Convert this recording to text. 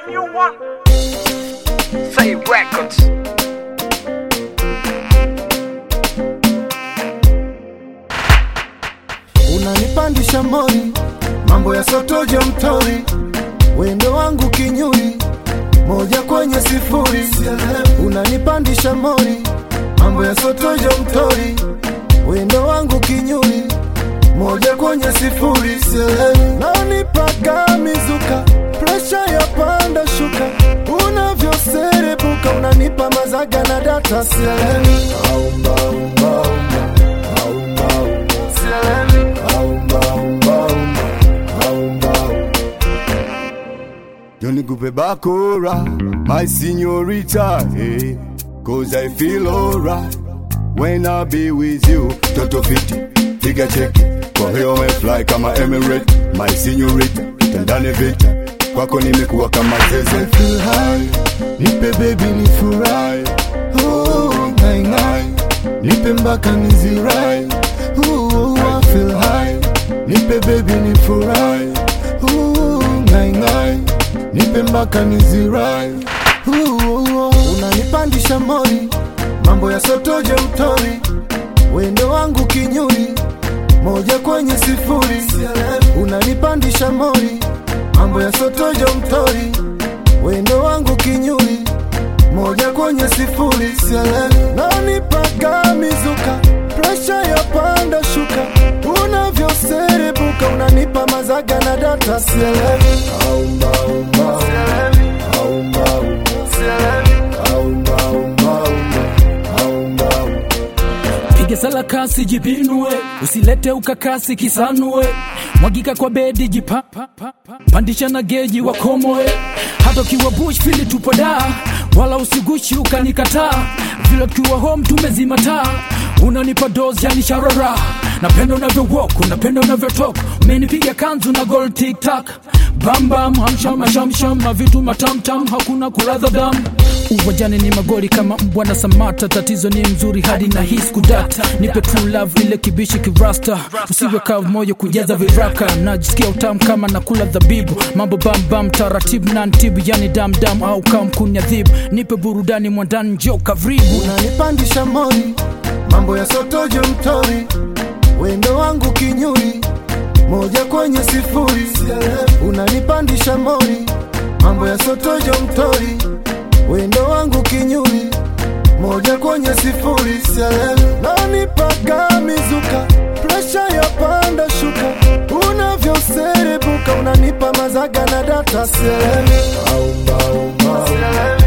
new one. Say records. unanipandisha mori, mambo ya sotojo mtori, wendo wangu kinyuri, moja kwenye sifuri. Unanipandisha mori, mambo ya sotojo mtori, wendo wangu kinyuri, moja kwenye sifuri. Nanipaka mizuka, presha ya panda shuka, unavyoserebuka unanipa mazaga na data sieleni. Aumba, umba, umba, aumba, umba, sieleni. Aumba, umba, umba, aumba, umba. Johnny Coupe Bakura, my señorita, hey, cause I feel alright when I be with you. Toto fiti, piga cheki, kwa hiyo umefly kama Emirate, my señorita, tendane vita, kwako nimekuwa kama zeze. I feel high, nipe baby ni furahi oh, ngai ngai, nipe mpaka nizirai oh, I feel high, nipe baby ni furahi oh, ngai ngai, nipe mpaka nizirai oh, unanipandisha mori, mambo ya sotoje mtori, wendo wangu kinyuri, moja kwenye sifuri, unanipandisha mori, mambo ya sotojo mtori, wendo wangu kinyuri, moja kwenye sifuri, nanipaka mizuka, presha ya panda shuka, unavyoserebuka unanipa mazaga na data sielewi. Aumba, umba, aumba, aumba, aumba, aumba, aumba, aumba. piga sala kasi jipinue usilete ukakasi kisanue mwagika kwa bedi jipa pandisha na geji wakomoe hata ukiwa bush fili tupo da wala usigushi ukanikataa vile tukiwa home tumezima taa unanipa dos yani sharara napenda unavyo walk unapenda unavyo talk umenipiga kanzu na gold tiktak bambam hamsham shamsham mavitu matamtam hakuna kuradha damu uwajani ni magori kama mbwa na samata tatizo ni mzuri hadi na his kudata nipe true love ile kibishi kirasta usiwe kavu moyo kujaza viraka najisikia utamu kama nakula dhabibu mambo bambam taratibu na ntibu yani damdam au kamkunyadhibu nipe burudani mwandani njo kavribu unanipandisha mori, mambo ya sotojo mtori, wendo wangu kinyuri, moja kwenye sifuri. Unanipandisha mori, mambo ya sotojo mtori, wendo wangu kinyuri, moja kwenye sifuri. Nanipaka mizuka, presha ya panda shuka, unavyoserebuka unanipa mazaga na data sieleni. Aumba, aumba,